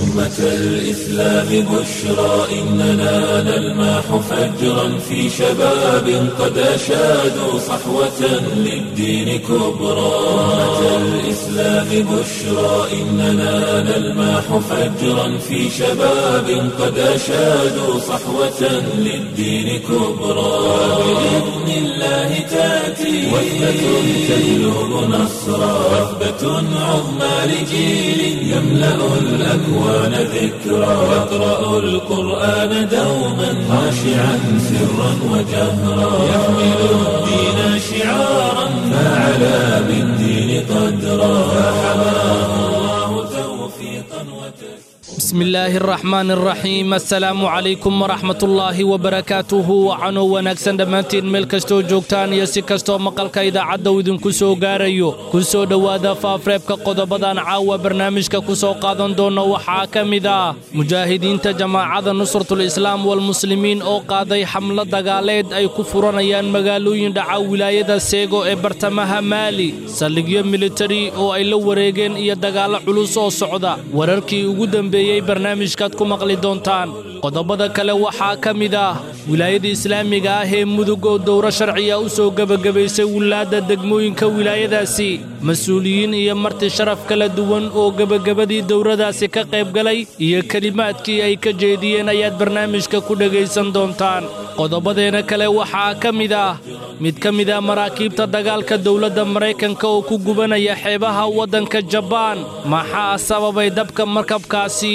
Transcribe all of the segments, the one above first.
أمة الإسلام بشرى إننا نلمح فجرا في شباب قد أشادوا صحوة للدين كبرى أمة الإسلام بشرى إننا نلمح فجرا في شباب قد أشادوا صحوة للدين كبرى بإذن الله تأتي وثبة تجلب نصرا وثبة عظمى لجيل يملأ الأكوان ذكرا يقرأ القرآن دوما خاشعا سرا وجهرا يحمل الدين شعارا فعلى بالدين قدرا فحماه الله توفيقا وتسليما بسم الله الرحمن الرحيم assalaamu calaykum waraxmat ullaahi wabarakaatuhu wacanoo wanaagsan dhammaantiin meel kastoo joogtaan iyo si kastoo maqalka idaacadda uu idinku soo gaarayo ku soo dhowaada faafreebka qodobadan caawa barnaamijka ku soo qaadan doona waxaa ka mid ah mujaahidiinta jamaacada nusratul islaam walmuslimiin oo qaaday xamlo dagaaleed ay ku furanayaan magaalooyin dhaca wilaayada seego ee bartamaha maali saldhigyo militari oo ay la wareegeen iyo dagaallo culus oo socda wararkii ugu dambeeyey barnaamijkaad ku maqli doontaan qodobada kale waxaa ka mid ah wilaayada islaamiga ah ee mudug oo dowro sharciya u soo gebagabaysay wilaadda degmooyinka wilaayadaasi mas-uuliyiin iyo marti sharaf kala duwan oo gebagabadii dowradaasi ka qaybgalay iyo kelimaadkii ay ka jeediyeen ayaad barnaamijka ku dhegaysan doontaan qodobadeena kale waxaa ka mid ah mid ka mid ah maraakiibta dagaalka dowladda maraykanka oo ku gubanaya xeebaha waddanka jabaan maxaa sababay dabka markabkaasi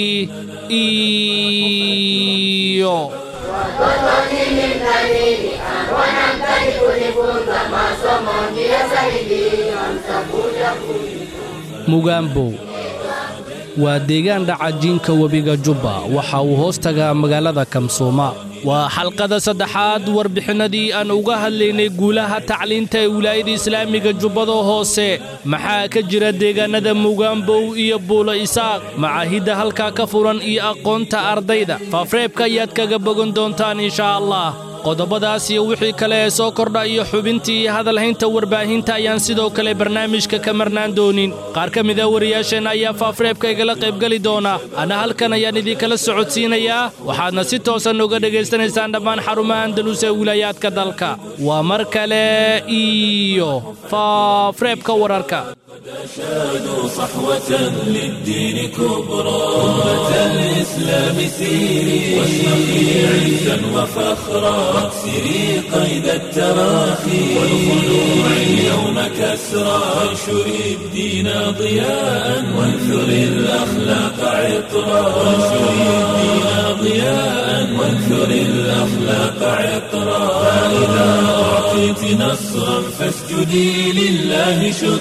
iyo Watoto nini mnanini, wanamtaki kunifunza masomo ndiyo saidia, mtakuja mugaambow waa deegaan dhaca jiinka webiga jubba waxa uu hoos tagaa magaalada kamsooma waa xalqada saddexaad warbixinnadii aan uga hadlaynay guulaha tacliinta ee wilaayada islaamiga jubbada hoose maxaa ka jira deegaannada mugaambow iyo buulo isaaq macaahidda halkaa ka furan iyo aqoonta ardayda faafreebka ayaad kaga bogan doontaan inshaa allah qodobadaas iyo wixii kale ee soo kordha iyo xubintii hadalhaynta warbaahinta ayaan sidoo kale barnaamijka ka marnaan doonin qaar ka mid a wariyaasheenna ayaa faafreebka igala qaybgeli doona anna halkan ayaan idinkala socodsiinayaa waxaadna si toosan uga dhegaysanaysaan dhammaan xarumaha andalus ee wilaayaadka dalka waa mar kale iyo faafreebka wararka أشادوا صحوة للدين كبرى أمة الإسلام سيري واشرقي عزا وفخرا واكسري قيد التراخي والخلوع اليوم كسرى وانشري الدين ضياء وانثري الأخلاق عطرا وانشري الدين ضياء وانثري الأخلاق عطرا فإذا أعطيت نصرا فاسجدي لله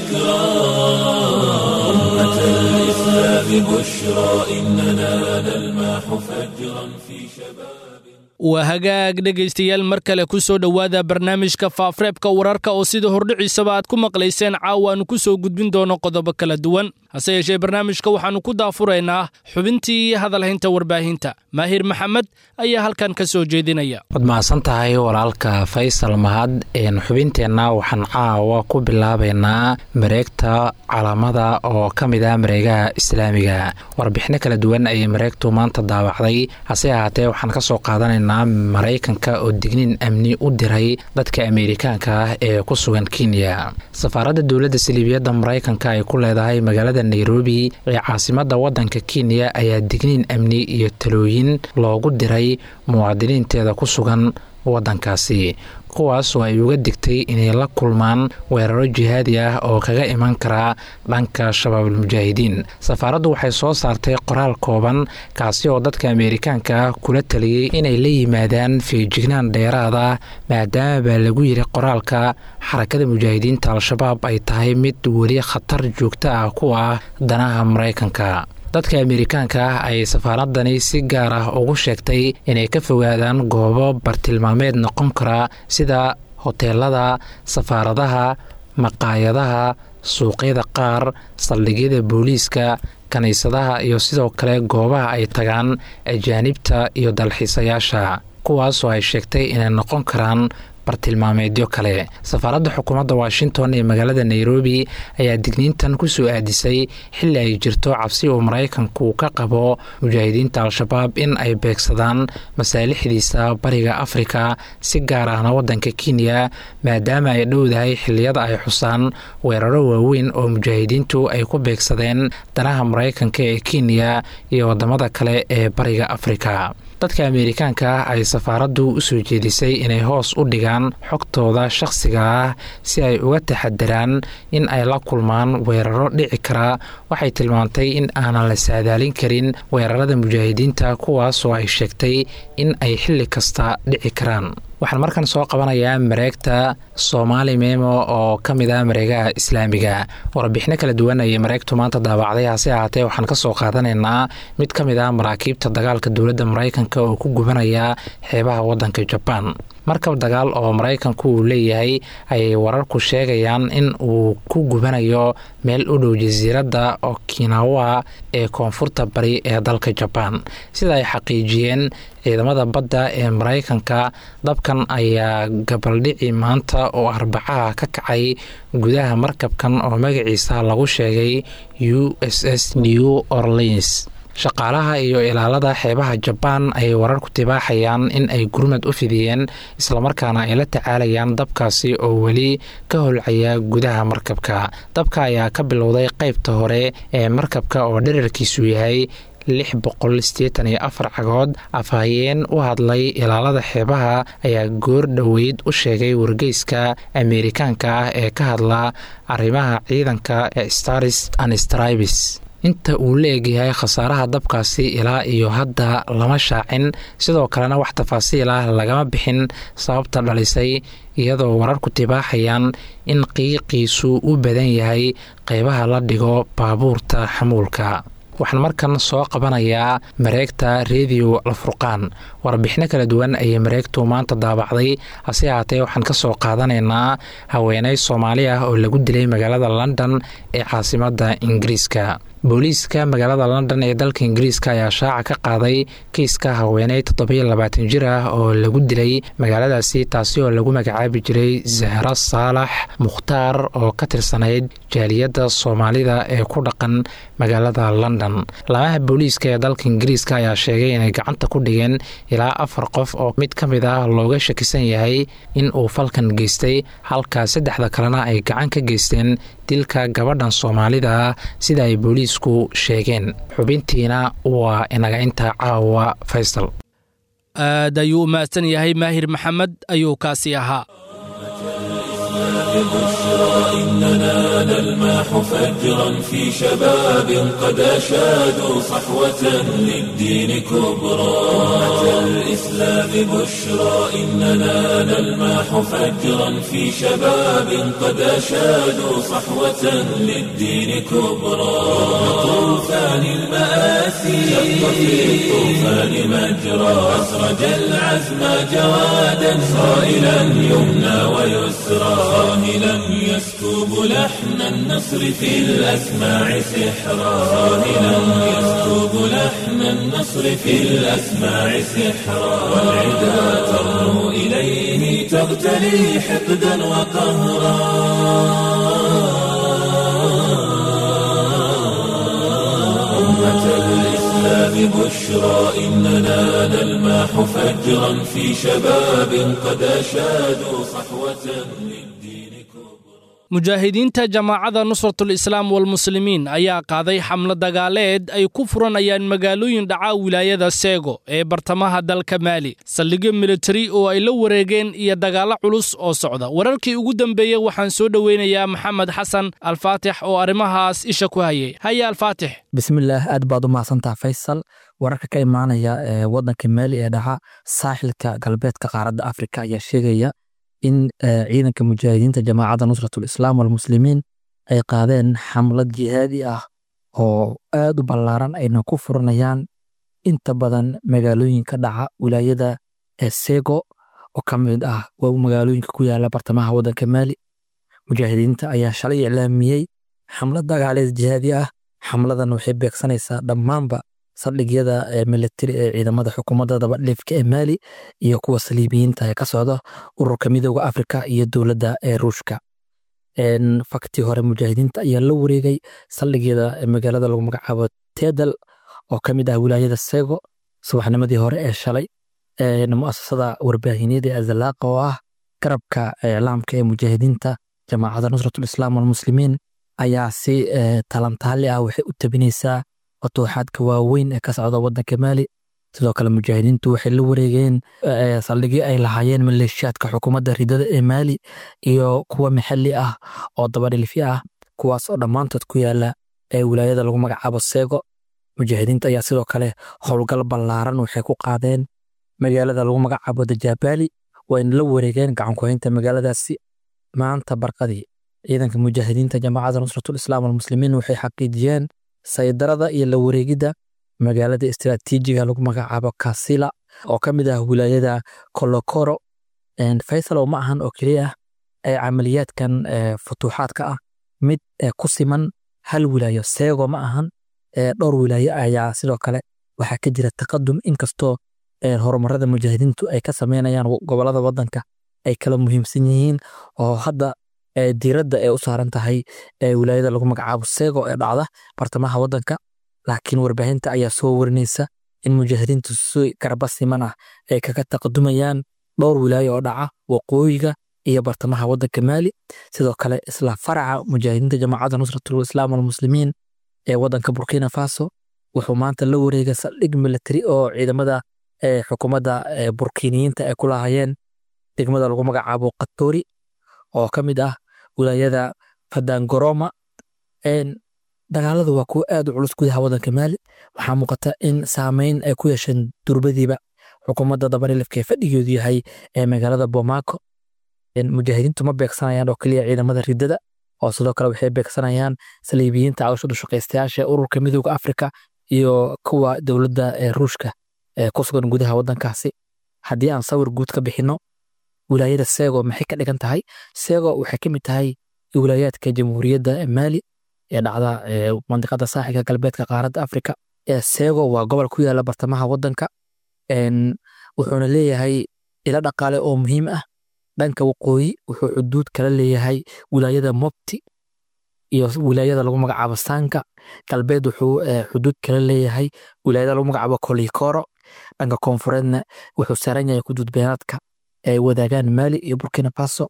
شكرا أمة الإسلام بشرى إننا نلمح فجرا في شباب waa hagaag dhegaystayaal mar kale ku soo dhowaada barnaamijka faafreebka wararka oo sida hordhiciisaba aad ku maqlayseen caawa aanu ku soo gudbin doono qodobo kala duwan hase yeeshee barnaamijka waxaannu ku daafuraynaa xubintii iyo hadalhaynta warbaahinta maahir maxamed ayaa halkan ka soo jeedinaya waad mahadsan tahay walaalka faysal mahad xubinteenna waxaan caawa ku bilaabaynaa mareegta calaamada oo ka mid ah mareegaha islaamiga warbixino kala duwan ayay mareegtu maanta daawacday hase ahaatee waxaan kasoo qaadanaynaa maraykanka oo digniin amni u diray dadka ameerikaanka ah ee ku sugan kenya safaaradda dowladda saliibiyadda maraykanka ay ku leedahay magaalada nairobi ee caasimada wadanka kenya ayaa digniin amni iyo talooyin loogu diray muwaadiniinteeda ku sugan wadankaasi kuwaas oo ay uga digtay inay la kulmaan weeraro jihaadi ah oo kaga iman karaa dhanka shabaabulmujaahidiin safaaraddu waxay soo saartay qoraal kooban kaasi oo dadka ameerikaanka ah kula taliyey inay la yimaadaan feejignaan dheeraad ah maadaama baa lagu yiri qoraalka xarakada mujaahidiinta al-shabaab ay tahay mid weli khatar joogto ah ku ah danaha maraykanka dadka ameerikaanka ah ayay safaaradani si gaar ah ugu sheegtay inay ka fogaadaan goobo bartilmaameed noqon kara sida hoteelada safaaradaha maqaayadaha suuqyada qaar saldhigyada booliiska kiniisadaha iyo sidoo kale goobaha ay tagaan ajaanibta iyo dalxiisayaasha kuwaasoo ay sheegtay inay noqon karaan bartilmaameedyo kale safaaradda xukuumadda washington ee magaalada nairobi ayaa digniintan kusoo aadisay xilli ay jirto cabsi uu maraykanku ka qabo mujaahidiinta al-shabaab in ay beegsadaan masaalixdiisa bariga afrika si gaar ahna waddanka kenya maadaama ay dhowdahay xilliyada ay xusaan weeraro waaweyn oo mujaahidiintu ay ku beegsadeen danaha maraykanka ee kenya iyo wadamada kale ee bariga afrika dadka ameerikaanka ah ay safaaraddu u soo jeedisay inay hoos u dhigaan xogtooda shakhsiga ah si ay uga taxadaraan in ay la kulmaan weeraro dhici kara waxay tilmaantay in aanan la saadaalin karin weerarada mujaahidiinta kuwaasoo ay sheegtay in ay xilli kasta dhici karaan waxaan markan soo qabanayaa mareegta soomaali memo oo ka mid ah mareegaha islaamiga warbixino kala duwan ayay mareegtu maanta daabacday hase ahaatee waxaan ka soo qaadanaynaa mid ka mid ah maraakiibta dagaalka dowladda maraykanka oo ku gubanaya xeebaha waddanka jabaan markab dagaal oo maraykanku uu leeyahay ayay wararku sheegayaan in uu ku gubanayo meel u dhow jasiiradda okinawa ee koonfurta bari ee dalka jabaan sida ay xaqiijiyeen ciidamada badda ee maraykanka dabkan ayaa gabaldhici maanta oo arbacaha ka kacay gudaha markabkan oo magaciisa lagu sheegay u s s new orleans shaqaalaha iyo ilaalada xeebaha jabaan ayay wararku tibaaxayaan in ay gurmad u fidiyeen islamarkaana ay la tacaalayaan dabkaasi oo weli ka holcaya gudaha markabka dabka ayaa ka bilowday qaybta hore ee markabka oo dherarkiisu yahay lix boqol sideetan iyo afar cagood afhayeen u hadlay ilaalada xeebaha ayaa goor dhoweyd u sheegay wargeyska ameerikaanka ah ee ka hadla arrimaha ciidanka ee stars and stribes inta uu la egyahay khasaaraha dabkaasi ilaa iyo hadda lama shaacin sidoo kalena wax tafaasiil ah lagama bixin sababta dhalisay iyadoo wararku tibaaxayaan in qiiqiisu u badan yahay qeybaha la dhigo baabuurta xamuulka waxaan markan soo qabanayaa mareegta rediyo alfurqaan warbixino kala duwan ayay mareegtu maanta daabacday hase ahaatee waxaan ka soo qaadanaynaa haweeney soomaali ah oo lagu dilay magaalada london ee caasimadda ingiriiska booliiska magaalada london ee dalka ingiriiska ayaa shaaca ka qaaday kiiska haweeney toddobiyo labaatan jir ah oo lagu dilay magaaladaasi taasi oo lagu magacaabi jiray zahra saalax mukhtaar oo ka tirsanayd jaaliyadda soomaalida ee ku dhaqan magaalada london laamaha booliiska ee dalka ingiriiska ayaa sheegay inay gacanta ku dhigeen ilaa afar qof oo mid ka mid ah looga shakisan yahay in uu falkan geystay halka saddexda kalena ay gacan ka geysteen dilka gabadhan soomaalida ah sida ay booliisku sheegeen xubintiina waa inaga intaa caawa faysal aad ayuu u mahadsan yahay maahir maxamed ayuu kaasi ahaa بشرى إننا نلمح فجرا في شباب قد أشادوا صحوة للدين كبرى أتى الإسلام بشرى إننا نلمح فجرا في شباب قد أشادوا صحوة للدين كبرى طوفان المآسي شق في الطوفان مجرى أسرج العزم جوادا صائلا يمنى ويسرى صاهلا يسكب لحن النصر في الأسماع سحرا صاهلا يسكب لحن النصر في الأسماع سحرا والعدا ترنو إليه تغتلي حقدا وقهرا أمة الإسلام بشرى إننا نلمح فجرا في شباب قد أشادوا صحوة للدين كبرى mujaahidiinta jamaacada nusratul islaam walmuslimiin ayaa qaaday xamlo dagaaleed ay ku furanayaan magaalooyin dhaca wilaayada seego ee bartamaha dalka maali saldhigyo militari oo ay la wareegeen iyo dagaallo culus oo socda wararkii ugu dambeeyey waxaan soo dhoweynayaa maxamed xasan alfaatix oo arrimahaas isha ku hayay haya alfaatix bismillaah aad baad u mahadsantaha faysal wararka ka imaanaya ee waddanka maali ee dhaca saaxilka galbeedka qaaradda afrika ayaa sheegaya in ciidanka mujaahidiinta jamaacadda nusratul islaam walmuslimiin ay qaadeen xamlad jihaadi ah oo aad u ballaaran ayna ku furanayaan inta badan magaalooyinka dhaca wilaayada sego oo ka mid ah magaalooyinka ku yaala bartamaha waddanka maali mujaahidiinta ayaa shalay iclaamiyey xamlad dagaaleed jihaadi ah xamladan waxay beegsanaysaa dhammaanba saldhigyada militari ee ciidamada xukuumadda dabadhiifka ee maali iyo kuwa saliibiyiinta ee ka socda ururka midooda afrika iyo dowladda ee ruushka faktii hore mujaahidiinta ayaa la wareegay saldhigyada magaalada lagu magacaabo tedal oo ka mid ah wilaayada sego subaxnimadii hore ee shalay muasasada warbaahineed ee azalaaqa oo ah garabka iclaamka ee mujaahidiinta jamaacadda nusratul islaam walmuslimiin ayaa si talantaali ah waxay u tabinaysaa futuuxaadka waaweyn ee ka socda waddanka maali sidoo kale mujaahidiintu waxay la wareegeen saldhigyo ay lahaayeen maleeshiyaadka xukuumadda ridada ee maali iyo kuwa maxalli ah oo dabadhilfyo ah kuwaas oo dhammaantood ku yaala ee wilaayada lagu magacaabo seego mujaahidiinta ayaa sidoo kale howlgal ballaaran waxay ku qaadeen magaalada lagu magacaabo dajabaali wayna la wareegeen gacankuhaynta magaaladaasi maanta barqadii ciidanka mujaahidiinta jamaacadda nusratul islaam walmuslimiin waxay xaqiijiyeen saydarada iyo la wareegidda magaalada istiraatiijiga lagu magacaabo kasila oo ka mid ah wilaayada kolokoro faysalow ma ahan oo keliya ah ee camaliyaadkan futuuxaadka ah mid ku siman hal wilaayo seego ma ahan dhowr wilaayo ayaa sidoo kale waxaa ka jira taqadum inkastoo horumarada mujaahidiintu ay ka sameynayaan gobolada wadanka ay kala muhiimsan yihiin oo hadda diiradda ay u saaran tahay wilaayada lagu magacaabo seego ee dhacda bartamaha wadanka laakiin warbaahinta ayaa soo warinaysa in mujaahidiintu si garba siman ah ay kaga taqadumayaan dhowr wilaayo oo dhaca waqooyiga iyo bartamaha wadanka maali sidoo kale isla faraca mujaahidiinta jamaacadda nusratul islaam walmuslimiin ee wadanka burkina faso wuxuu maanta la wareegay saldhig militari oo ciidamada xukuumadda burkiniyiinta ay ku lahaayeen degmada lagu magacaabo katori oo ka mid ah wilaayada fadangoroma dagaaladu waa kuwo aad u culus gudaha wadanka maali waxaa muuqata in saameyn ay ku yeesheen durbadiiba xukuumadda dabarilifka ee fadhigeedu yahay ee magaalada bomaco mujaahidiintu ma beegsanayaan oo keliya ciidamada ridada oo sidoo kale waxay beegsanayaan saliibiyiinta cawshada shaqaystayaasha ee ururka midooda afrika iyo kuwa dowladda ee ruushka ee ku sugan gudaha wadankaasi haddii aan sawir guud ka bixinno wilaayada sego maxay ka dhigan tahay sego waxay ka mid tahay wilaayaadka jamhuuriyadda maali ee dhacda mandiqada saaxilka galbeedka qaaradda afrika sego waa gobol ku yaala bartamaha wadanka wuxuuna leeyahay ilo dhaqaale oo muhiim ah dhanka waqooyi wuxuu xuduud kala leeyahay wilaayada mopti iyo wilaayada lagu magacaabo sanka galbeed wuxuu xuduud kala leeyahay wilaayada lagu magacaabo kolikoro dhanka koonfureedna wuxuu saaran yahay xuduud beenaadka ay wadaagaan maali iyo burkina faso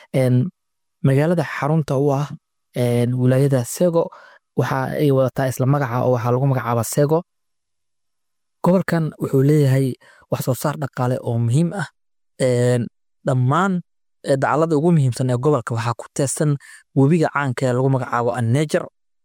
magaalada xarunta u ah wilaayada sego waxa ay wadataa isla magaca oo waxaa lagu magacaaba sego gobolkan wuxuu leeyahay wax soo saar dhaqaale oo muhiim ah dhammaan dacalada ugu muhiimsan ee gobolka waxaa ku teesan webiga caanka ee lagu magacaabo anneger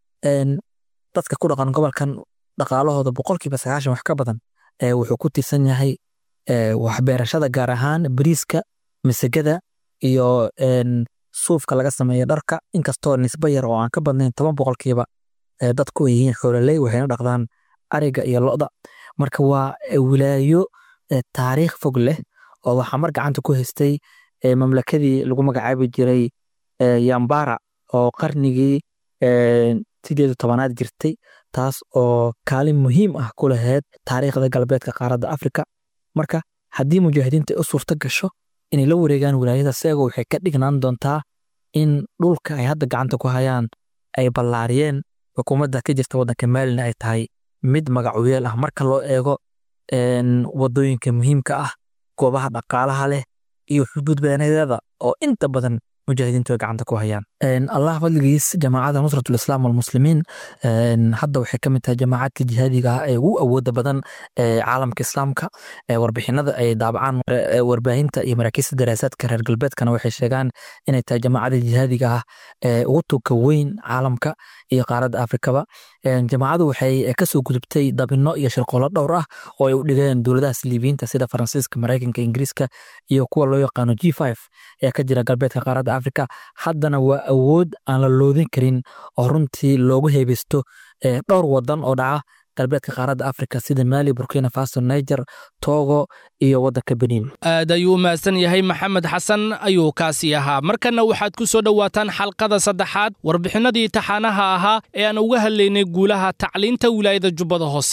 dadka ku dhaqan gobolkan dhaqaalahooda boqolkiiba sagaashan wax ka badan wuxuu ku tiirsan yahay waxbeerashada gaar ahaan bariiska masagada iyo suufka laga sameeya dharka inkastoo nisba yar oo aan ka badnayn toban boqolkiiba dadku ay yihiin xoololey waxayna dhaqdaan ariga iyo lo'da marka waa wilaayo taariikh fog leh oo waxaa mar gacanta ku haystay mamlakadii lagu magacaabi jiray yambara oo qarnigii sideed tobanaad jirtay taas oo kaalin muhiim ah ku lahayd taariikhda galbeedka qaaradda afrika marka haddii mujaahidiinta ay u suurto gasho inay la wareegaan wilaayada seego waxay ka dhignaan doontaa in dhulka ay hadda gacanta ku hayaan ay ballaariyeen xukuumadda ka jirta waddanka maalina ay tahay mid magacuyeel ah marka loo eego wadooyinka muhiimka ah goobaha dhaqaalaha leh iyo xuduud beenadeeda oo inta badan mujaahidiintu ay gacanta ku hayaan allah fadligiis jamaacadda nusratul islaam walmuslimiin hadda waxay ka mid tahay jamaacadka jihaadiga ah ee ugu awooda badan caalamka islaamka warbixinada ay daabacaan warbaahinta iyo maraakiista daraasaadka reer galbeedkana waxay sheegaan inay tahay jamaacadda jihaadiga ah ee ugu tuka weyn caalamka iyo qaaradda afrikaba jamaacadu waxay kasoo gudubtay dabino iyo shirqoolo dhowr ah oo ay u dhigeen dowladaha siliibiyiinta sida faransiiska maraykanka ingiriiska iyo kuwa loo yaqaano g five ee ka jira galbeedka qaaradda afrika haddana waa awood aan la loodin karin oo runtii loogu heebeysto dhowr wadan oo dhaca galbeedka qaaradda afrika sida maali burkina faso niger togo iyo waddanka benin aad ayuu u mahadsan yahay maxamed xasan ayuu kaasi ahaa markanna waxaad ku soo dhowaataan xalqada saddexaad warbixinadii taxaanaha ahaa ee aan uga hadlaynay guulaha tacliinta wilaayada jubbada hoose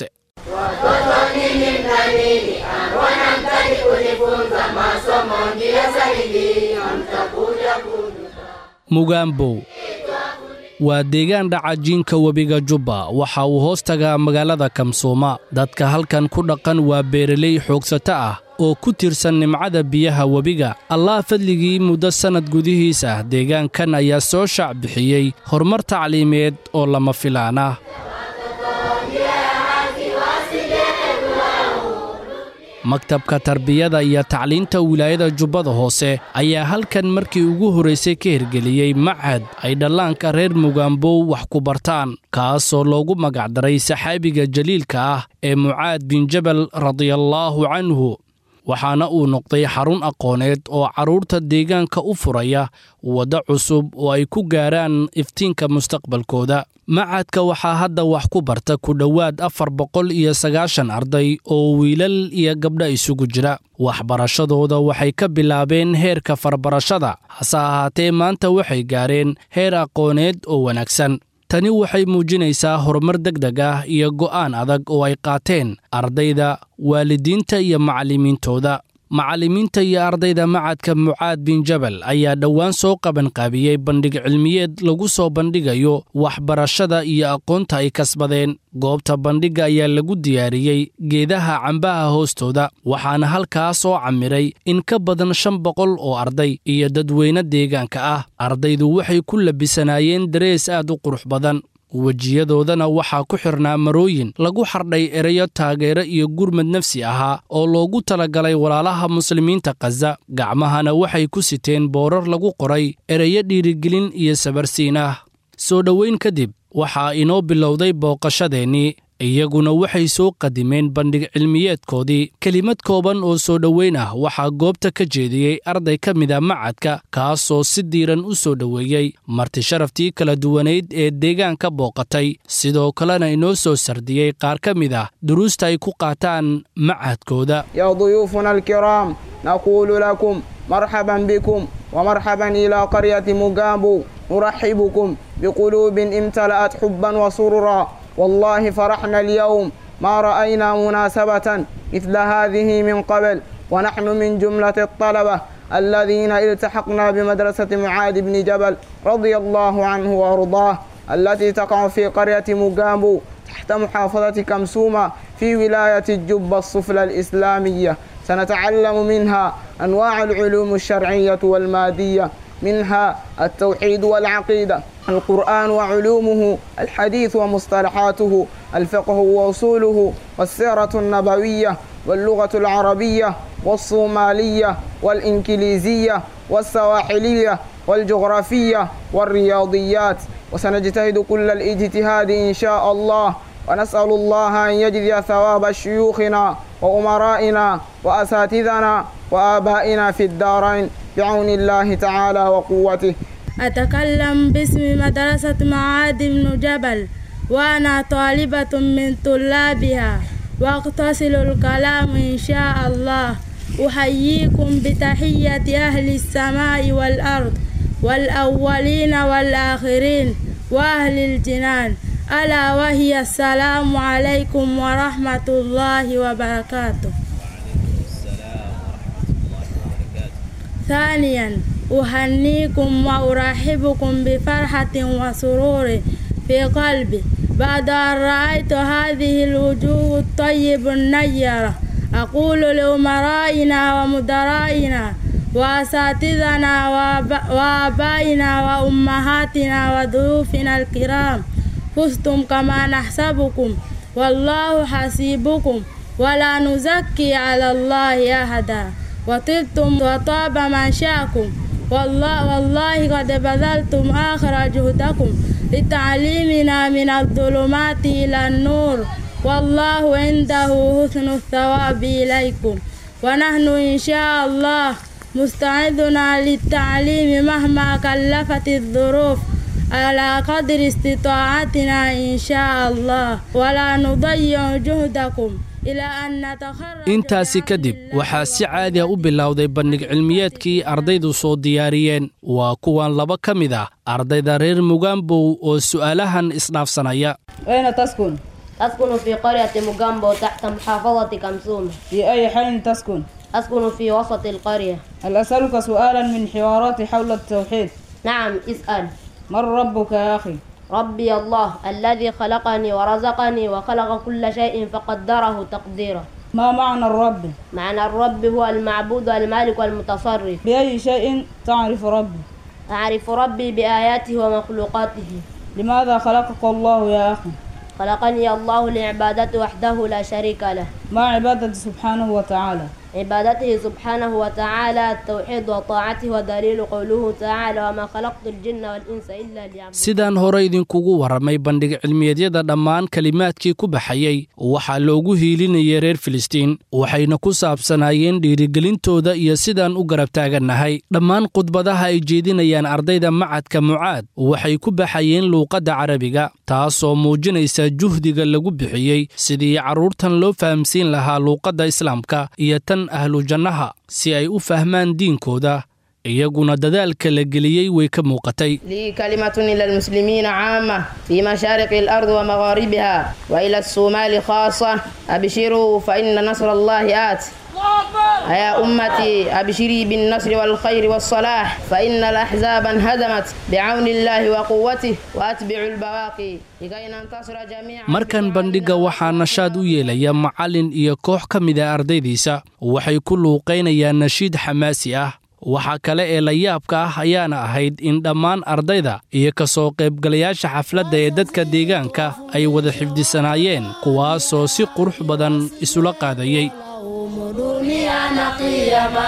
Watoto nini mna nini? Mbona mtaki kujifunza masomo ndio sahihi? Mtakuja kujuta. mugaambow waa deegaan dhaca jiinka webiga jubba waxa uu hoos tagaa magaalada kamsuuma dadka halkan ku dhaqan waa beeraley xoogsato ah oo ku tirsan nimcada biyaha webiga allah fadligii muddo sannad gudihiis ah deegaankan ayaa soo shaac bixiyey horumar tacliimeed oo lama filaan ah maktabka tarbiyada iyo tacliinta wilaayada jubbada hoose ayaa halkan markii ugu horraysay ka hirgeliyey machad ay dhallaanka reer mugaambow wax ku bartaan kaasoo loogu magacdaray saxaabiga jaliilka ah ee mucaad bin jabal radiallaahu canhu waxaana uu noqday xarun aqooneed oo carruurta deegaanka u furaya waddo cusub oo ay ku gaaraan iftiinka mustaqbalkooda macadka waxaa hadda wax ku barta ku dhowaad afar boqol iyo sagaashan arday oo wiilal iyo gabdha isugu jira waxbarashadooda waxay ka bilaabeen heerka farbarashada hase ahaatee maanta waxay gaareen heer aqooneed oo wanaagsan tani waxay muujinaysaa horumar degdeg ah iyo go'aan adag oo ay qaateen ardayda waalidiinta iyo macallimiintooda macallimiinta iyo ardayda macadka mucaad bin jabal ayaa dhowaan soo qabanqaabiyey bandhig cilmiyeed lagu soo bandhigayo waxbarashada iyo aqoonta ay kasbadeen goobta bandhigga ayaa lagu diyaariyey geedaha cambaha hoostooda waxaana halkaas soo camiray in ka badan shan boqol oo arday iyo dadweyne deegaanka ah ardaydu waxay ku labisanaayeen darees aad u qurux badan wejiyadoodana waxaa ku xirnaa marooyin lagu xardhay ereyo taageero iyo gurmad nafsi ahaa oo loogu talagalay walaalaha muslimiinta khaza gacmahana waxay ku siteen boorar lagu qoray ereyo dhiirigelin iyo sabarsiin ah soo dhoweyn kadib waxaa inoo bilowday booqashadeennii iyaguna waxay soo qadimeen bandhig cilmiyeedkoodii kelimad kooban oo soo dhoweyn ah waxaa goobta ka jeediyey arday ka mida macadka kaasoo si diiran u soo dhoweeyey marti sharaftii kala duwanayd ee deegaanka booqatay sidoo kalena inoo soo sardiyey qaar ka mid ah duruusta ay ku qaataan macadkooda يا ضيوفنا الكرام نقول لكم مرحبا بكم ومرحبا إلى قرية مقابو نرحبكم بقلوب امتلأت حبا وسرورا والله فرحنا اليوم ما رأينا مناسبة مثل هذه من قبل ونحن من جملة الطلبة الذين التحقنا بمدرسة معاذ بن جبل رضي الله عنه وأرضاه التي تقع في قرية مقابو تحت محافظة كمسومة في ولاية الجبة السفلى الإسلامية سنتعلم منها أنواع العلوم الشرعية والمادية منها التوحيد والعقيدة القرآن وعلومه الحديث ومصطلحاته الفقه وأصوله والسيرة النبوية واللغة العربية والصومالية والإنكليزية والسواحلية والجغرافية والرياضيات وسنجتهد كل الاجتهاد إن شاء الله ونسأل الله أن يجزي ثواب شيوخنا وأمرائنا وأساتذنا وآبائنا في الدارين بعون الله تعالى وقوته أتكلم باسم مدرسة معاذ بن جبل وأنا طالبة من طلابها وأقتصل الكلام إن شاء الله أحييكم بتحية أهل السماء والأرض والأولين والآخرين وأهل الجنان ألا وهي السلام عليكم ورحمة الله وبركاته ثانيا أهنيكم وأرحبكم بفرحة وسرور في قلبي بعد أن رأيت هذه الوجوه الطيب النيرة أقول لأمرائنا ومدرائنا وأساتذنا وآب- وآبائنا وأمهاتنا وضيوفنا الكرام فزتم كما نحسبكم والله حسيبكم ولا نزكي على الله أحدا وطبتم وطاب منشاكم والله والله قد بذلتم آخر جهدكم لتعليمنا من الظلمات إلى النور والله عنده حسن الثواب إليكم ونحن إن شاء الله مستعدنا للتعليم مهما كلفت الظروف على قدر استطاعتنا إن شاء الله ولا نضيع جهدكم إلى أن نتخرج intaasi kadib waxaa si caadi a u bilowday bandhig cilmiyeedkii ardaydu soo diyaariyeen waa kuwan laba ka mid ah ardayda reer mugaambow oo su'aalahan isdhaafsanaya أين تسكن؟ أسكن في قرية مجامبو تحت محافظة كمسومة في أي حي تسكن؟ أسكن في وسط القرية هل أسألك سؤالا من حوارات حول التوحيد؟ نعم اسأل من ربك يا أخي؟ ربي الله الذي خلقني ورزقني وخلق كل شيء فقدره تقديرا ما معنى الرب؟ معنى الرب هو المعبود المالك والمتصرف بأي شيء تعرف ربي؟ أعرف ربي بآياته ومخلوقاته لماذا خلقك الله يا أخي؟ خلقني الله لعبادته وحده لا شريك له ما عبادة سبحانه وتعالى؟ عبادته سبحانه وتعالى التوحيد وطاعته ودليل قوله تعالى وما خلقت الجن والإنس إلا ليعبدون sidaan hore idinkugu warramay bandhig cilmiyeedyada dhammaan kelimaadkii ku baxayey waxaa loogu hiilinayay reer filistiin waxayna ku saabsanaayeen dhiirigelintooda iyo sidaan u garab taagannahay dhammaan khudbadaha ay jeedinayaan ardayda macadka mucaad waxay ku baxayeen luuqadda carabiga taasoo muujinaysa juhdiga lagu bixiyey sidii carruurtan loo fahamsiin lahaa luuqadda islaamka iyo tan ahlu jannaha si ay u fahmaan diinkooda iyaguna dadaalka la geliyey way ka muuqatay لي كلمة إلى المسلمين عامة في مشارق الأرض ومغاربها وإلى الصومال خاصة أبشروا فإن نصر الله آت يا أمتي أبشري بالنصر والخير والصلاح فإن الأحزاب انهدمت بعون الله وقوته وأتبعوا البواقي لكي ننتصر جميعا markan bandhigga waxaa nashaad u yeelaya macallin iyo koox ka mid a ardaydiisa waxay ku luuqaynayaan nashiid xamaasi ah waxaa kale ee la yaabka ah ayaana ahayd in dhammaan ardayda iyo ka soo qaybgalayaasha xafladda ee dadka deegaanka ay wada xifdisanaayeen kuwaasoo si qurux badan isula qaadayey dunia na kiyama.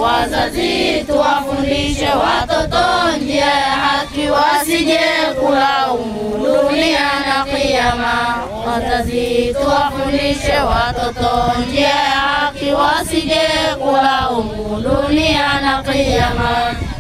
Wazazi tuwafundishe watoto njia ya haki, wasije kulaumu dunia na kiyama. Wazazi tuwafundishe watoto njia ya haki, wasije kulaumu dunia na kiyama.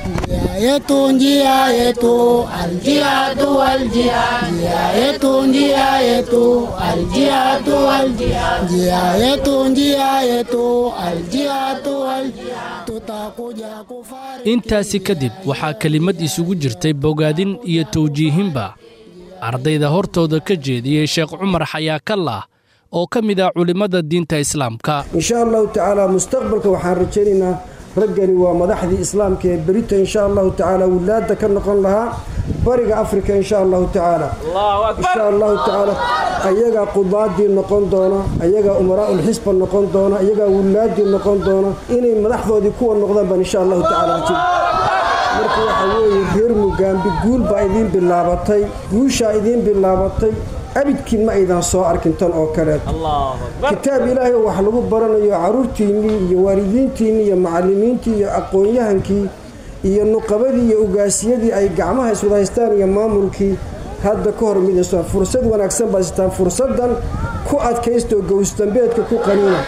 yetu njia yetu aljihadu aljihad njia yetu njia yetu aljihadu aljihad njia yetu njia yetu aljihadu aljihad tutakuja kufari intaasi kadib waxaa kelimad isugu jirtay bogaadin iyo tawjiihinba ardayda hortooda ka jeediyey sheekh cumar xayaakallah oo ka mid ah culimmada diinta islaamka insha allahu tacaala mustaqbalka waxaan rajaynaynaa raggani waa madaxdii islaamka ee berita insha allahu tacaala wilaada ka noqon lahaa bariga afrika insha allahu tacaala insha allahu tacaala ayagaa qudaadii noqon doona ayagaa umaraaulxisba noqon doona ayagaa wilaadii noqon doona inay madaxdoodii kuwa noqdaan baan insha allahu tacaala rajay marka waxaa weeye reer mugaambi guul baa idiin bilaabatay guushaa idiin bilaabatay abidkiin ma aydan soo arkin tan oo kaleeto kitaab ilaahay oo wax lagu baranayo carruurtiinnii iyo waalidiintiinnii iyo macallimiintii iyo aqoon-yahankii iyo nuqabadii iyo ugaasiyadii ay gacmaha iswada haystaan iyo maamulkii hadda ka hor midayso fursad wanaagsan baad sitaan fursaddan ku adkaystoo gowsdambeedka ku qaniina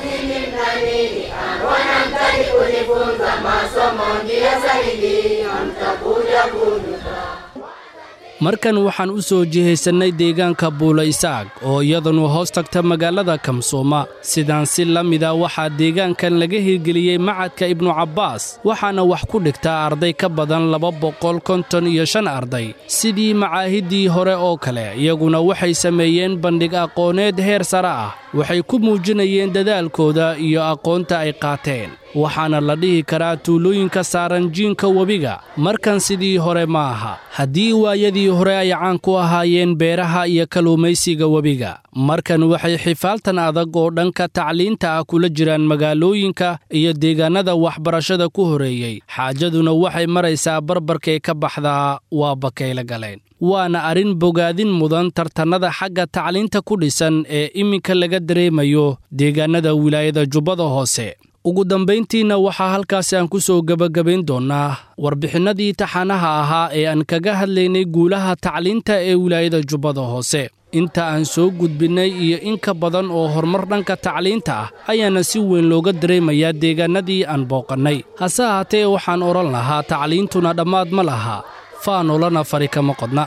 wanamtaki kujifunza masomo njia sahihi mtakuja kujuta markan waxaan u soo jihaysannay deegaanka buula isaaq oo iyadanu hoos tagta magaalada kamsooma sidaan si la mida waxaa deegaankan laga hirgeliyey macadka ibnu cabbaas waxaana wax ku dhigtaa arday ka badan laba boqol konton iyo shan arday sidii macaahiddii hore oo kale iyaguna waxay sameeyeen bandhig aqooneed heer sare ah waxay ku muujinayeen dadaalkooda iyo aqoonta ay qaateen waxaana la dhihi karaa tuulooyinka saaran jiinka webiga markan sidii hore ma aha haddii waayadii hore ay caan ku ahaayeen beeraha iyo kalluumaysiga webiga markan waxay xifaaltan adag oo dhanka tacliinta ah kula jiraan magaalooyinka iyo deegaannada waxbarashada ku horeeyey xaajaduna waxay maraysaa barbarkay ka baxdaa waa bakayla galeen waana arrin bogaadin mudan tartannada xagga tacliinta ku dhisan ee iminka laga dareemayo deegaannada wilaayada jubbada hoose ugu dambayntiinna waxaa halkaasi aan ku soo gebagabayn doonnaa warbixinnadii taxanaha ahaa ee aan kaga hadlaynay guulaha tacliinta ee wilaayada jubbada hoose inta aan soo gudbinnay iyo in ka badan oo horumar dhanka tacliinta ah ayaana si weyn looga dareemayaa deegaannadii aan booqannay hase ahaatee waxaan odhan lahaa tacliintuna dhammaad ma laha faanolana fari kama qodna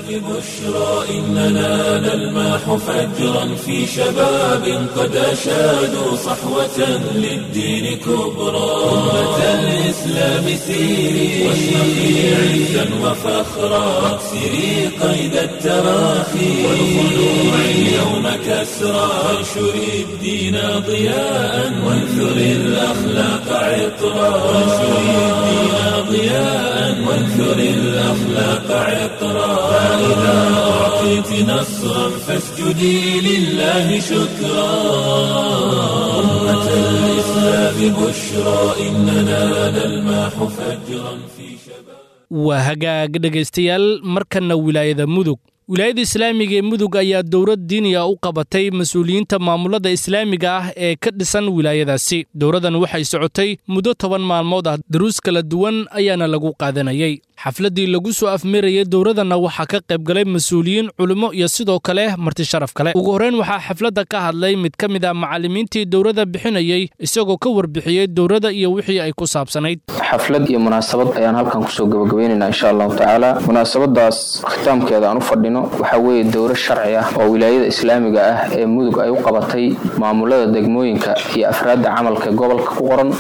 بشرى إننا نلمح فجرا في شباب قد أشادوا صحوة للدين كبرى أمة الإسلام سيري واشرقي عزا وفخرا واكسري قيد التراخي والخلوع اليوم كسرى وانشري الدين ضياء وانثري الأخلاق عطرا وانشري الدين ضياء وانثري الأخلاق عطرا فإذا أعطيت نصرا فاسجدي لله شكرا أمة الإسلام بشرى إننا نلمح فجرا في شباب waa hagaag dhegaystayaal markanna wilaayada mudug wilaayada islaamiga ee mudug ayaa dowlad diiniya u qabatay mas-uuliyiinta maamulada islaamiga ah ee ka dhisan wilaayadaasi dowladdan waxay socotay muddo toban maalmood ah daruus kala duwan ayaana lagu qaadanayay xafladdii lagu soo afmirayay dowladdanna waxaa ka qayb galay mas-uuliyiin culimo iyo sidoo kale marti sharaf kale ugu horreyn waxaa xafladda ka hadlay mid ka mid ah macallimiintii dowladda bixinayey isagoo ka warbixiyey dowladda iyo wixii ay ku saabsanayd xaflad iyo munaasabad ayaan halkan kusoo gabagabaynaynaa insha allahu tacaala munaasabadaas khitaamkeeda aan u fadhino waxaa weeye dowro sharci ah oo wilaayada islaamiga ah ee mudug ay u qabatay maamulada degmooyinka iyo afraadda camalka gobolka ku qoran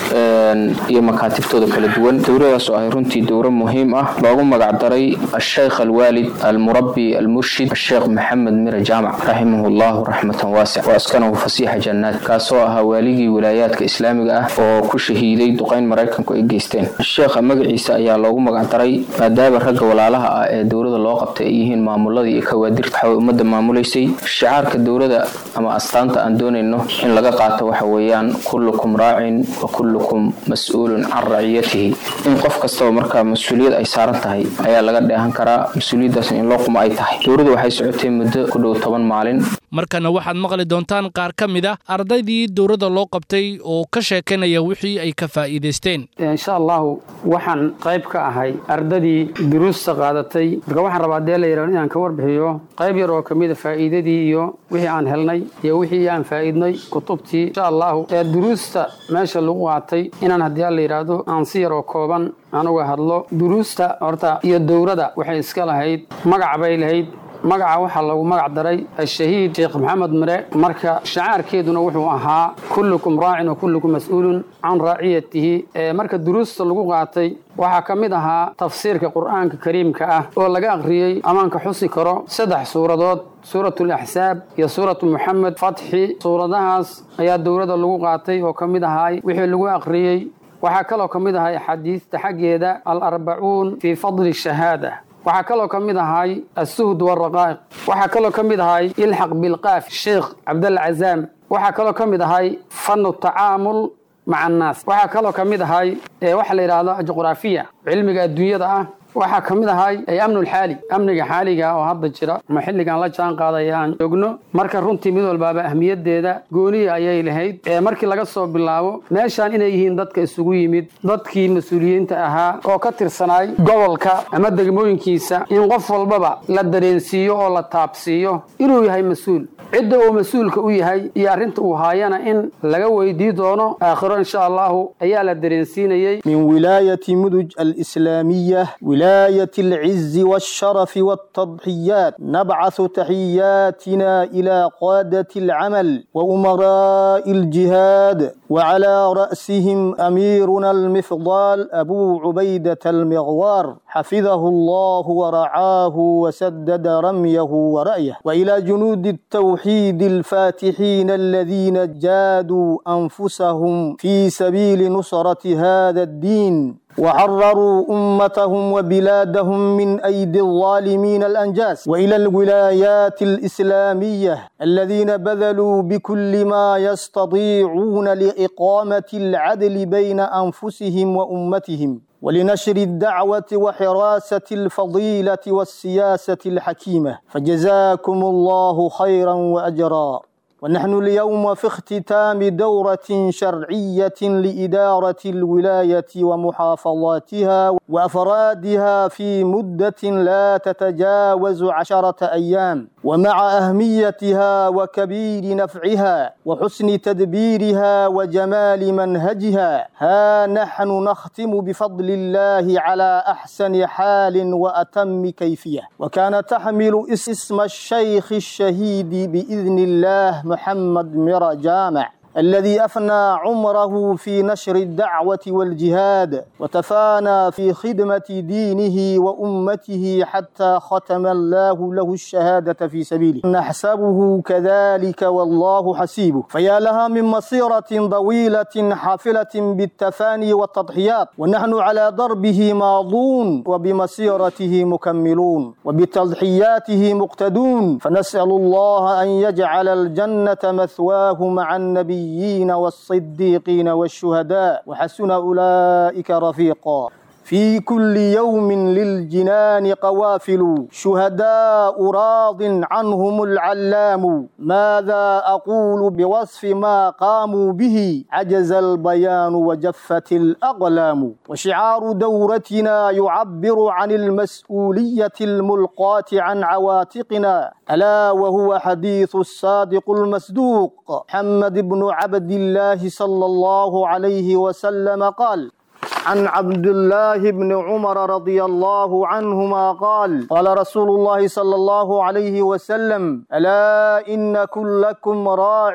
iyo makaatibtooda kala duwan dowradaas oo ahay runtii dowro muhiim ah loogu magacdaray asheykh alwaalid almurabbi almurshid asheekh maxamed mire jaamac raximahu llahu raxmatan waasic wa askanahu fasiixa jannaad kaasoo ahaa waaligii wilaayaadka islaamiga ah oo ku shahiiday duqayn maraykanku ay geysteen sheekha magaciisa ayaa loogu magacdaray maadaama ragga walaalaha ah ee dowlada loo qabtay ay yihiin maamuladii iyo kawaadirta waxaway ummadda maamulaysay shicaarka dowlada ama astaanta aan doonayno in laga qaato waxa weeyaan kullukum raacin wa kullukum mas-uulun can raciyatihi in qof kastaba markaa mas-uuliyad ay saaran tahay ayaa laga dheehan karaa mas-uuliyaddaasna in loo qumo ay tahay dowladdu waxay socotay muddo ku dhow toban maalin markana waxaad maqli doontaan qaar ka mid ah ardaydii dowladda loo qabtay oo ka sheekanaya wixii ay ka faa'iidaysteen insha allahu waxaan qayb ka ahay ardadii duruusta qaadatay marka waxaan rabaa dee la yidhahdo inaan ka warbixiyo qayb yar oo ka mida faa'iidadii iyo wixii aan helnay iyo wixii aan faa'iidnay kutubtii insha allahu ee duruusta meesha lagu qaatay inaan haddii la yidhaahdo aan si yar oo kooban anuga hadlo duruusta horta iyo dowladda waxay iska lahayd magac bay lahayd magaca waxaa lagu magac daray ashahiid sheekh maxamed mire marka shacaarkeeduna wuxuu ahaa kullukum raacin wa kullukum mas-uulun can raaciyatihi marka duruusta lagu qaatay waxaa ka mid ahaa tafsiirka qur'aanka kariimka ah oo laga akhriyey amaanka xusi karo saddex suuradood suuratu laxsaab iyo suuratu muxamed fatxi suuradahaas ayaa dowladda lagu qaatay oo ka mid ahaay wixii lagu akhriyey waxaa kaloo ka mid ahay axaadiista xaggeeda alarbacuun fii fadli shahaada waxaa kaloo ka mid ahay asuhd waraqaa'iq waxaa kaloo ka mid ahay ilxaq bilqaaf sheekh cabdalla cazaam waxaa kaloo ka mid ahay fanu tacaamul maca annaas waxaa kaloo ka mid ahay waxa la yidhaahdo juqraafiya cilmiga adduunyada ah waxaa ka mid ahay amnulxaali amniga xaaliga oo hadda jira ama xilligan la jaan qaadaya aan joogno marka runtii mid walbaaba ahmiyadeeda gooniya ayay lahayd markii laga soo bilaabo meeshaan inay yihiin dadka isugu yimid dadkii mas-uuliyiinta ahaa oo ka tirsanaay gobolka ama degmooyinkiisa in qof walbaba la dareensiiyo oo la taabsiiyo inuu yahay mas-uul cidda uu mas-uulka u yahay iyo arrinta uu haayana in laga weydii doono aakhiro insha allahu ayaa la dareensiinayey من ولاية مدج الإسلامية ولاية العز والشرف والتضحيات نبعث تحياتنا إلى قادة العمل وأمراء الجهاد وعلى رأسهم أميرنا المفضال أبو عبيدة المغوار حفظه الله ورعاه وسدد رميه ورأيه وإلى جنود التوحيد الفاتحين الذين جادوا أنفسهم في سبيل نصرة هذا الدين وحرروا أمتهم وبلادهم من أيدي الظالمين الأنجاس وإلى الولايات الإسلامية الذين بذلوا بكل ما يستطيعون لإقامة العدل بين أنفسهم وأمتهم ولنشر الدعوة وحراسة الفضيلة والسياسة الحكيمة فجزاكم الله خيرا وأجرا ونحن اليوم في اختتام دورة شرعية لإدارة الولاية ومحافظاتها وأفرادها في مدة لا تتجاوز عشرة أيام ومع أهميتها وكبير نفعها وحسن تدبيرها وجمال منهجها ها نحن نختم بفضل الله على أحسن حال وأتم كيفية وكان تحمل اسم الشيخ الشهيد بإذن الله محمد مرى جامع الذي أفنى عمره في نشر الدعوة والجهاد وتفانى في خدمة دينه وأمته حتى ختم الله له الشهادة في سبيله نحسبه كذلك والله حسيبه فيا لها من مسيرة طويلة حافلة بالتفاني والتضحيات ونحن على دربه ماضون وبمسيرته مكملون وبتضحياته مقتدون فنسأل الله أن يجعل الجنة مثواه مع النبي النبيين والصديقين والشهداء وحسن أولئك رفيقا في كل يوم للجنان قوافل شهداء راض عنهم العلام ماذا أقول بوصف ما قاموا به عجز البيان وجفت الأقلام وشعار دورتنا يعبر عن المسؤولية الملقاة عن عواتقنا ألا وهو حديث الصادق المصدوق محمد بن عبد الله صلى الله عليه وسلم قال عن عبد الله بن عمر رضي الله عنهما قال قال رسول الله صلى الله عليه وسلم ألا إن كلكم راع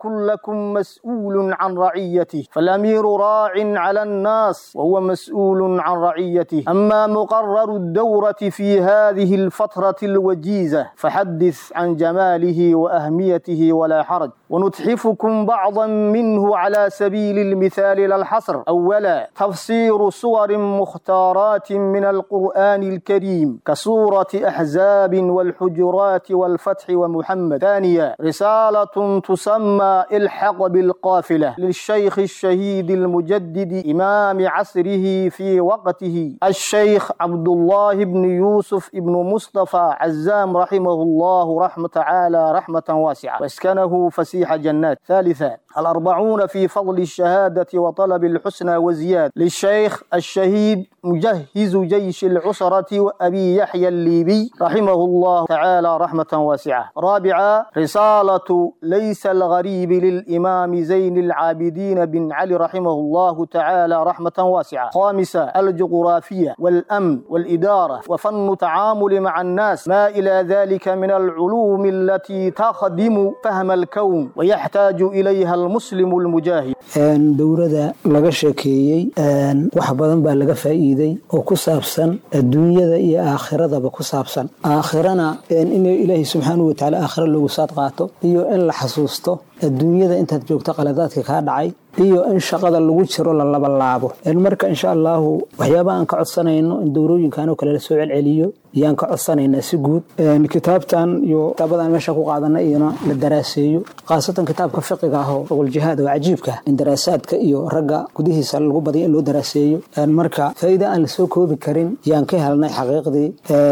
وكلكم مسؤول عن رعيته فالأمير راع على الناس وهو مسؤول عن رعيته أما مقرر الدورة في هذه الفترة الوجيزة فحدث عن جماله وأهميته ولا حرج ونتحفكم بعضا منه على سبيل المثال للحصر أولا تفسير صور مختارات من القرآن الكريم كسورة أحزاب والحجرات والفتح ومحمد ثانيا رسالة تسمى الحق بالقافلة للشيخ الشهيد المجدد إمام عصره في وقته الشيخ عبد الله بن يوسف بن مصطفى عزام رحمه الله رحمة تعالى رحمة واسعة واسكنه فسيح جنات ثالثا الأربعون في فضل الشهادة وطلب الحسنى وزياد للشيخ الشهيد مجهز جيش العسرة وأبي يحيى الليبي رحمه الله تعالى رحمة واسعة رابعا رسالة ليس الغريب للإمام زين العابدين بن علي رحمه الله تعالى رحمة واسعة خامسا الجغرافية والأمن والإدارة وفن التعامل مع الناس ما إلى ذلك من العلوم التي تخدم فهم الكون ويحتاج إليها المسلم المجاهد dowladda laga sheekeeyey wax badan baa laga faa'iiday oo ku saabsan adduunyada iyo aakhiradaba ku saabsan aakhirana in ilaahay subxaanahu watacaala aakhira loogu saad qaato iyo in la xasuusto adduunyada intaad joogto qaladaadka kaa dhacay iyo in shaqada lagu jiro la labalaabo marka insha allahu waxyaaba aan ka codsanayno in dowrooyinkan oo kale la soo celceliyo ayaan ka codsanaynaa si guud kitaabtan iyo kitaabadan meesha ku qaadana iyona la daraaseeyo khaasatan kitaabka fiqiga ah oo oqoljihaad oo cajiibka in daraasaadka iyo ragga gudihiisa lagu badiyo in loo daraaseeyo marka faa'iida aan la soo koobi karin yaan ka helnay xaqiiqdii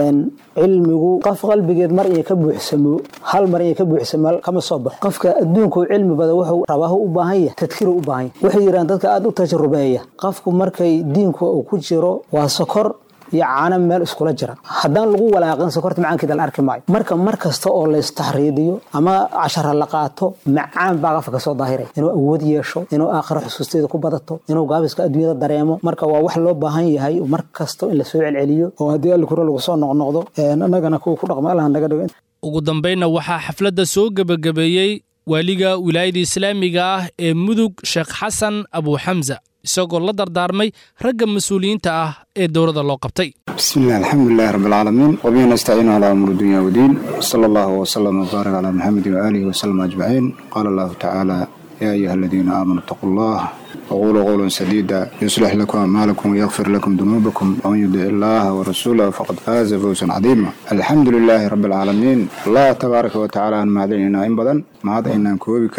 cilmigu qof qalbigeed mar inay ka buuxsamo hal mar inay ka buuxsamo kama soo baxo qofka adduunku cilmi bada wuxuu rabaahu u baahan yahay tadkiru u baahan yahay waxay yidhahan dadka aada u tajrubeeya qofku markay diinku uu ku jiro waa sokor iyo caano meel iskula jira haddaan lagu walaaqin sokorta macaankeeda la arki maayo marka mar kasta oo la istaxriidiyo ama cashara la qaato macaan baa qofka kasoo daahiray inuu awood yeesho inuu aakhiro xusuusteeda ku badato inuu gaabiska adduunyada dareemo marka waa wax loo baahan yahay mar kasto in lasoo celceliyo oo haddii allikura lagu soo noqnoqdo annagana kuwa ku dhaqma allah naga dhigo ugu dambaynna waxaa xafladda soo gebagabeeyey waaliga wilaayada islaamiga ah ee mudug sheekh xasan abuuxamsa isagoo la dardaarmay ragga mas-uuliyiinta ah ee dowladda loo qabtay بسم الله الحمد لله رب العالمين وبه نستعين على أمور الدنيا والدين صلى الله وسلم وبارك على محمد وآله وسلم أجمعين قال الله تعالى يا أيها الذين آمنوا اتقوا الله وقولوا قولا سديدا يصلح لكم أعمالكم ويغفر لكم ذنوبكم ومن يطع الله ورسوله فقد فاز فوزا عظيما الحمد لله رب العالمين الله تبارك وتعالى أن معدننا إن بدن معد إن كوبي كرين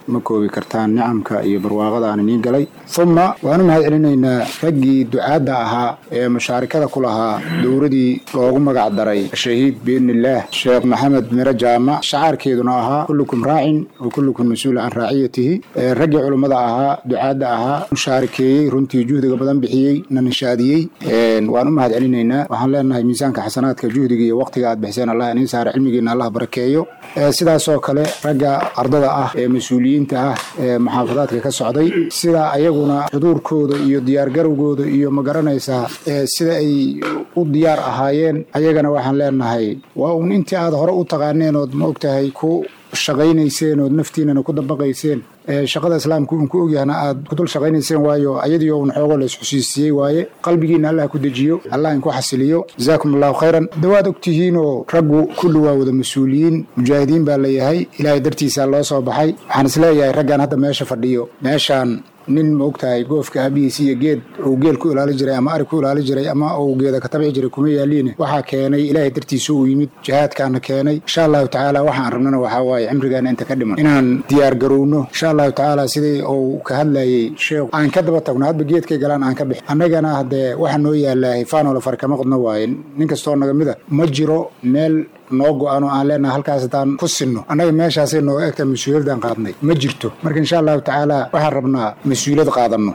ma koobi kartaan nicamka iyo barwaaqada aan iniin galay uma waan u mahad celinaynaa raggii ducaadda ahaa ee mushaarikada ku lahaa dowradii loogu magac daray shahiid biidnillaah sheekh maxamed miro jaamac shacaarkeeduna ahaa kullukum raacin wa kullukum mas-uul can raaciyatihi raggii culummada ahaa ducaadda ahaa mushaarikeeyey runtii juhdiga badan bixiyey na nishaadiyey waan u mahad celinaynaa waxaan leenahay miisaanka xasanaadka juhdiga iyo waqtiga aad bixiseen allah iniin saara cilmigiina allah barakeeyo sidaasoo kale ragga ardada ah ee mas-uuliyiinta ah ee muxaafadaadka ka socday sidaa ayaguna xuduurkooda iyo diyaargarowgooda iyo ma garanaysaa sida ay u diyaar ahaayeen ayagana waxaan leenahay waa uun intii aad hore u taqaaneen ood ma ogtahay ku shaqaynayseen ood naftiinana ku dabaqayseen shaqada islaamku uun ku ogyahna aad ku dul shaqaynayseen waayo ayadiio un xoogo la isxusiisiyey waaye qalbigiina allah ku dejiyo allah inku xasiliyo jazaakum allahu khayran dawaad ogtihiinoo raggu kulli waa wada mas-uuliyiin mujaahidiin baa layahay ilaahay dartiisaa loo soo baxay waxaan isleeyahay raggan hadda meesha fadhiyo meeshaan nin ma ogtahay goofka aabihiis iyo geed uu geel ku ilaali jiray ama ari ku ilaali jiray ama uu geeda ka tabci jiray kuma yaaliine waxaa keenay ilaahay dartiisa uu yimid jihaadkaana keenay insha allahu tacaala waxaan rabnana waxaa waaye cimrigaana inta ka dhiman inaan diyaar garowno insha allahu tacaala sidii uu ka hadlayey sheekhu aan ka daba tagno hadba geedkay galaan aan ka bixi annagana haddee waxa noo yaallaahay faanola far kama qodno waaye nin kastoo naga mida ma jiro meel noo go-ano aan leenaha halkaas haddaan ku sinno annaga meeshaasay nooga egtaa mas-uuliyaddan qaadnay ma jirto marka insha allahu tacaala waxaan rabnaa mas-uuliyad qaadanno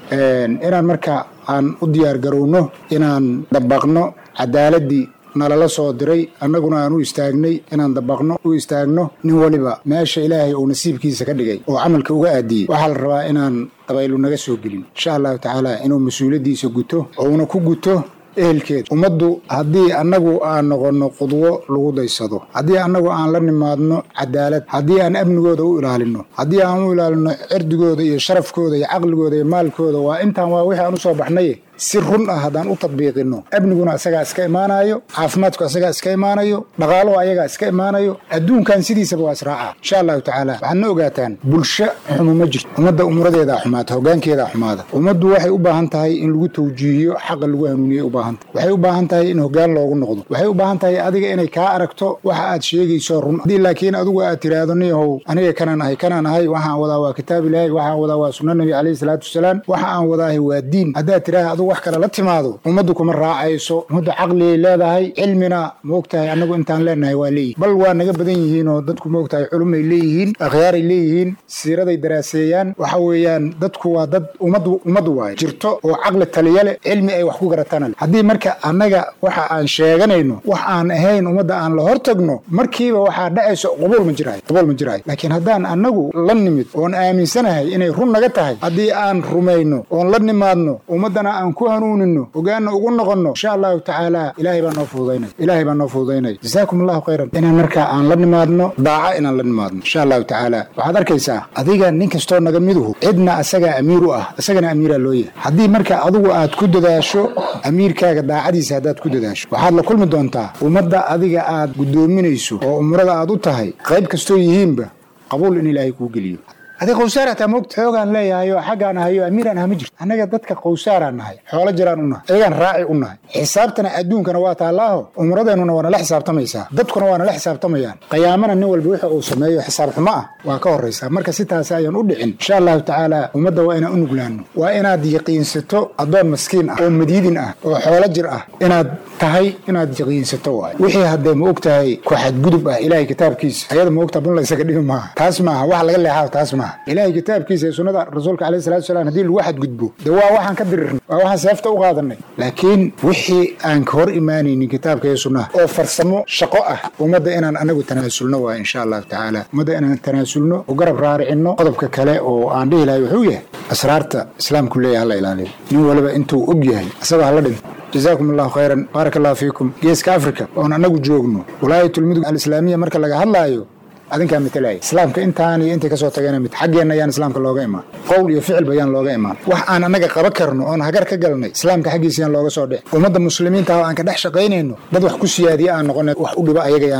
inaan marka aan u diyaar garowno inaan dabaqno cadaaladii nalala soo diray annaguna aan u istaagnay inaan dabaqno u istaagno nin waliba meesha ilaahay uu nasiibkiisa ka dhigay oo camalka uga aadiyey waxaa la rabaa inaan dabaylu naga soo gelin insha allahu tacaala inuu mas-uuliyaddiisa guto ouna ku guto ehelkeed ummaddu haddii annagu aan noqonno qudwo lagu daysado haddii annagu aan la nimaadno cadaalad haddii aan amnigooda u ilaalinno haddii aan u ilaalinno cirdigooda iyo sharafkooda iyo caqligooda iyo maalkooda waa intaan waa wixii aan u soo baxnaye si run ah haddaan u tadbiiqinno amniguna asagaa iska imaanayo caafimaadku asagaa iska imaanayo dhaqaaluhu ayagaa iska imaanayo adduunkan sidiisaba waa israaca insha allahu tacaala waxaad na ogaataan bulsho xumo ma jirto ummadda umuradeedaa xumaata hogaankeedaa xumaada ummaddu waxay u baahan tahay in lagu tawjiihiyo xaqa lagu hanuuniyey u baahan tahay waxay u baahan tahay in hogaan loogu noqdo waxay u baahan tahay adiga inay kaa aragto waxa aad sheegayso run haddii laakiin adigu aad tiraahdo niyahow aniga kanaan ahay kanaan ahay waxaan wadaa waa kitaab ilaahay waxaan wadaa waa sunna nabi calayhi salaatu wasalaam waxa aan wadaahay waa diin haddaad tiraahda adigu wax kale la timaado ummaddu kuma raacayso ummaddu caqligay leedahay cilmina maogtahay annagu intaan leenahay waa leeyihin bal waa naga badan yihiin oo dadku maogtahay culumay leeyihiin akhyaaray leeyihiin siiraday daraaseeyaan waxa weeyaan dadku waa dad ummaddu ummaddu waaye jirto oo caqli taliya leh cilmi ay wax ku garatana leh haddii marka annaga waxa aan sheeganayno wax aan ahayn ummadda aan la hortagno markiiba waxaa dhacayso qubuul ma jiraayo qubuul ma jiraayo laakiin haddaan annagu la nimid oon aaminsanahay inay run naga tahay haddii aan rumayno oon la nimaadno ummaddana aan ku hanuunino ogaana ugu noqonno insha allahu tacaala ilaahay baa noo fududaynaya ilaahay baa noo fududaynaya jazaakum allahu khayran inaan markaa aan la nimaadno daaca inaan la nimaadno insha allahu tacaala waxaad arkaysaa adiga nin kastoo naga miduhu cidna asagaa amiir u ah isagana amiiraa loo yahay haddii marka adigu aad ku dadaasho amiirkaaga daacadiisa haddaad ku dadaasho waxaad la kulmi doontaa ummadda adiga aad guddoominayso oo umrada aad u tahay qayb kastoo yihiinba qabuul in ilaahay kuu geliyo adiga qowsaar hataa moogta xoogaan leeyahay oo xaggaan ahayo amiiraan aha ma jirto annaga dadka qowsaaraan nahay xoolo jiraan u nahay ayagaan raaci u nahay xisaabtana adduunkana waa taallaaho umradeennuna waa nala xisaabtamaysaa dadkuna waa nala xisaabtamayaan qiyaamana nin walba wixii uu sameeyo xisaab xumo ah waa ka horraysaa marka si taasi ayaan u dhicin insha allahu tacaala ummadda waa inaan u nuglaanno waa inaad yaqiinsato addoon maskiin ah oo madiidin ah oo xoolo jir ah inaad tahay inaad yaqiinsato waay wixii haddee ma og tahay ku xadgudub ah ilaahay kitaabkiisa ayada ma ogtaa bun laysaga dhimi maaha taas maaha wax laga leexaa taas maaha ilaahay kitaabkiisa ee sunnada rasuulka alayhi salatu wasalaam haddii lagu xadgudbo dee waa waxaan ka dirirnay waa waxaan seefta u qaadanay laakiin wixii aan ka hor imaanaynin kitaabka iyo sunnaha oo farsamo shaqo ah ummadda inaan anagu tanaasulno waay insha allahu tacaala ummadda inaan tanaasulno u garab raaricinno qodobka kale oo aan dhihi lahay wuxuu yahay asraarta islaamku leeyahay hala ilaaliyo nin waliba intuu og yahay isagoo hala dhinto jazaakum allahu khayran baarak allahu fiikum geeska africa oon annagu joogno walaayatulmudug alislaamiya marka laga hadlaayo adinkaa matalaya islaamka intaan iyo intay kasoo tageen mid xaggeenna ayaan islaamka looga imaan qowl iyo ficilba ayaan looga imaan wax aan annaga qaba karno oon hagar ka galnay islaamka xaggiisa yaan looga soo dhic ummadda muslimiinta oo aan ka dhex shaqaynayno dad wax ku siyaadiya aan noqon wax u dhiba ayaga yaana noqon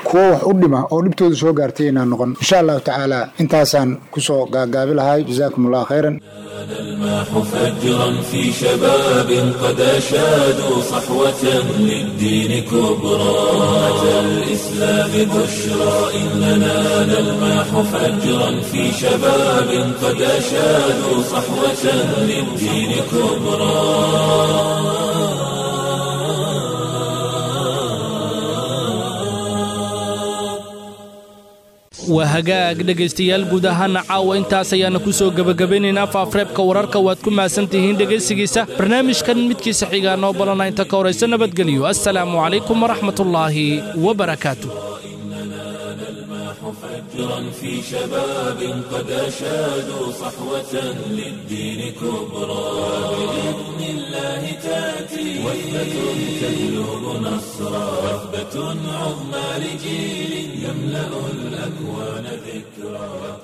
kuwo wax u dhima oo dhibtooda soo gaartay inaan noqon insha allahu tacaala intaasaan kusoo gaagaabi lahay jazaakum allah khayran الماح فجرا في شباب قد أشادوا صحوة للدين كبرى أتى الإسلام بشرى إننا نلماح فجرا في شباب قد أشادوا صحوة للدين كبرى waa hagaag dhegaystayaal guud ahaana caawa intaas ayaana ku soo gebagabaynaynaa faafreebka wararka waad ku mahadsan tihiin dhegaysigiisa barnaamijkan midkiisa xigaa noo balana inta ka horaysa nabadgelyo assalaamu calaykum waraxmatullaahi wabarakaatu فجرا في شباب قد أشادوا صحوة للدين كبرى بإذن الله تأتي وثبة تهلب نصرا وثبة عظمى لجيل يملأ الأكوان ذكرى